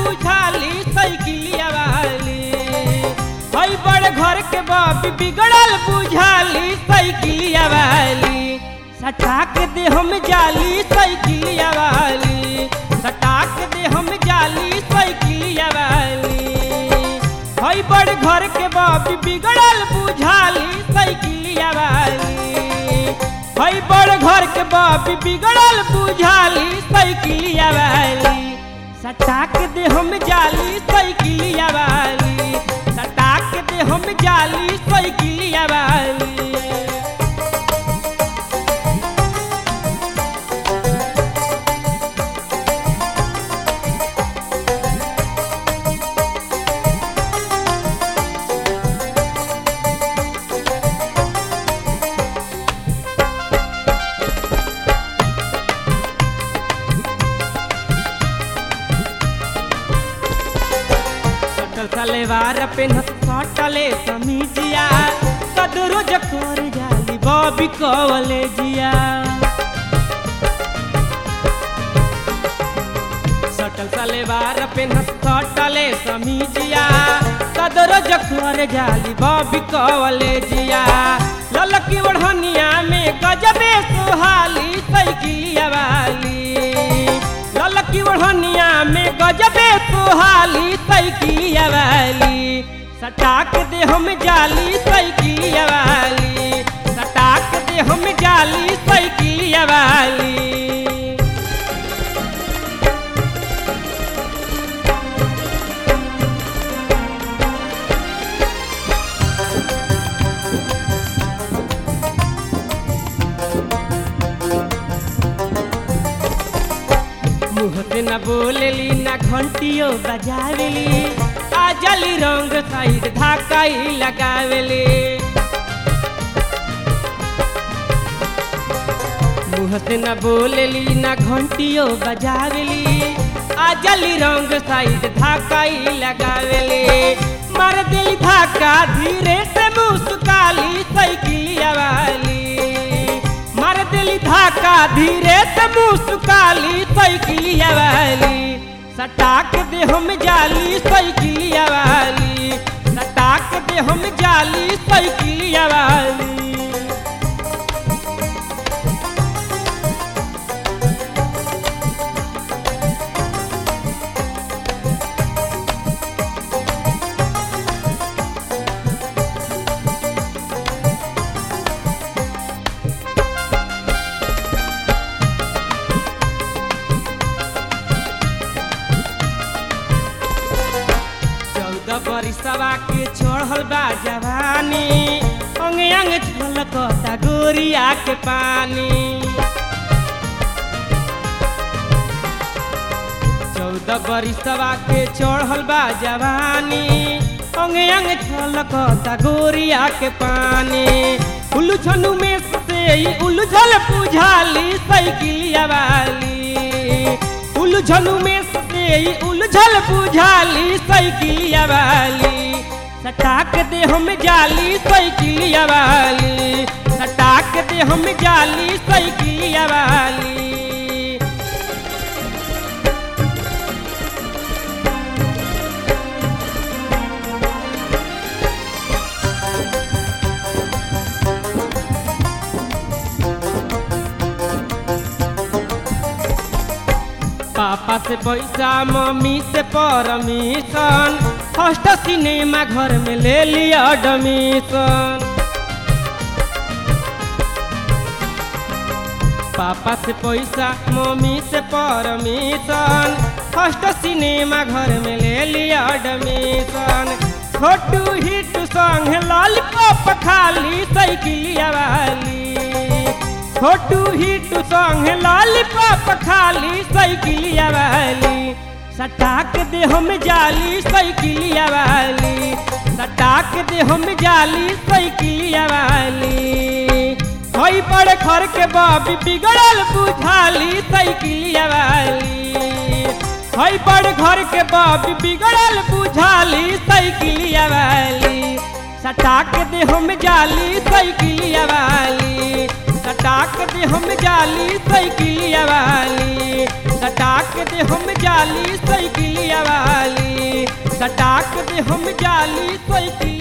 बुझाली साइकिलिया वाली हई बड़ घर के बाप बिगड़ल बुझाली साइकिलिया वाली सटाक दे हम जाली साइकिलिया वाली सटाक दे हम जाली साइकिलिया वाली हई बड़ घर के बाप बिगड़ल बुझाली साइकिलिया वाली हई बड़ घर के बाप बिगड़ल बुझाली साइकिलिया वाली सटाक दे हम जाली साइकिलिया वाली सटाक दे हम जाली साइकिलिया वाली सटल सलेवार पेनत सटले समीजिया कदरो जकर जाली बॉबी कवले जिया सटल सलेवार पेनत सटले समीजिया कदरो जकर जाली बॉबी कवले जिया ललकी ओढ़निया में गजबे सुहाली साइकिलिया वाली ललकी ओढ़निया में गजबे सुहाली साइकिलिया वाली सटाक दे हम जाली साइकिलिया वाली सटाक दे हम जाली साइकिलिया वाली मुँह से न बोलेली न घंटियो बजावेली आ जली रंग साइड धाकाई लगावेली मुँह से न बोलेली न घंटियो बजावेली आ जली रंग साइड धाकाई लगावेली मार दिल धाका धीरे से मुस्काली साइकिलिया वाली मार दिल धाका धीरे से मुस्काली साइकिलिया वाली सटाक दे हम जाली साइकिलिया वाली सटाक दे हम जाली साइकिलिया वाली चौदह बरिसवा के छोड़ल बा जवानी अंग अंग छलकता गोरिया के पानी चौदह बरिसवा के छोड़ल बा जवानी अंग अंग छलकता गोरिया के पानी उलझनु में से ही उलझल बुझाली साइकिलिया वाली उलझनु में से ही उलझल बुझाली साइकिलिया वाली सटाक दे हम जाली साइकिलिया वाली सटाक दे हम जाली साइकिलिया वाली पापा से पैसा मम्मी से परमिशन फर्स्ट सिनेमा घर में ले लिया एडमिशन पापा से पैसा मम्मी से परमिशन फर्स्ट सिनेमा घर में ले लिया एडमिशन छोटू हिट संग लॉलीपॉप खाली साइकिलिया वाली छोटू हिट संग लॉलीपॉप खाली साइकिलिया वाली सटाक दे हम जाली साइकिलिया वाली सटाक दे हम जाली साइकिलिया वाली हई बड़े घर के बाबी बिगड़ल बुझाली साइकिलिया वाली हई बड़ घर के बाबी बिगड़ल बुझाली साइकिलिया वाली सटाक दे हम जाली साइकिलिया वाली सटाक दे हम जाली साइकिलिया वाली सटाक दे हम जाली साइकिलिया वाली सटाक दे हम जाली साइकिल